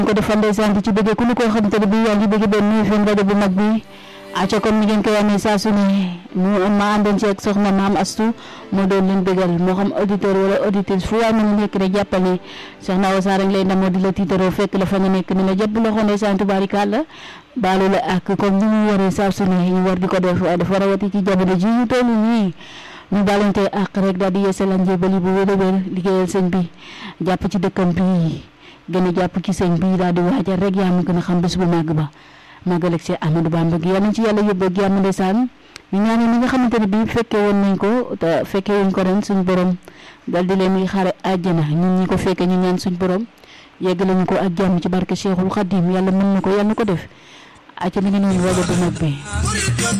ko defal ndeysaan di ci bëgg ku lu koo xamante ne bii yaa ngi bëgg benn FM rajo bu mag bi acca comme ni ngeen koy amee saa su ne mu ma àndoon ci ak soxna maam Astu moo doon leen bëggal moo xam auditeur wala auditrice fu waay mën a nekk rek jàppal ne soxna Awa Sarr lay ndamoo di la tiitaroo fekk la fa nga nekk ni la jàpp loxo ndeysaan tubaarikàlla baalu la ak comme ni ñu waree saa su ne ñu war di ko def waaye dafa rawati ci jamono ji ñu toll nii ñu balante ak rek daal di yeesal njébali bu wér a wér liggéeyal sëñ bi jàpp ci dëkkam bi gën a jàpp ci sëñ bi daal di waajal rek yaa ma gën a xam bés bu màgg ba màggal ak Seex Ahmadou Bamba gi yal nañ ci yàlla yóbbu ak jàmm ndeysaan ñu ñaanal ñi nga xamante ne bii fekkee woon nañ ko te fekkee wuñ ko ren suñu borom dal di leen xaare àjjana ñun ñi ko fekkee ñu ñaan suñu borom yegg lañu ko ak jàmm ci barke Cheikhul Khadim yàlla mën na ko yàlla na ko def acca mi ngi noonu rajo bu mag bi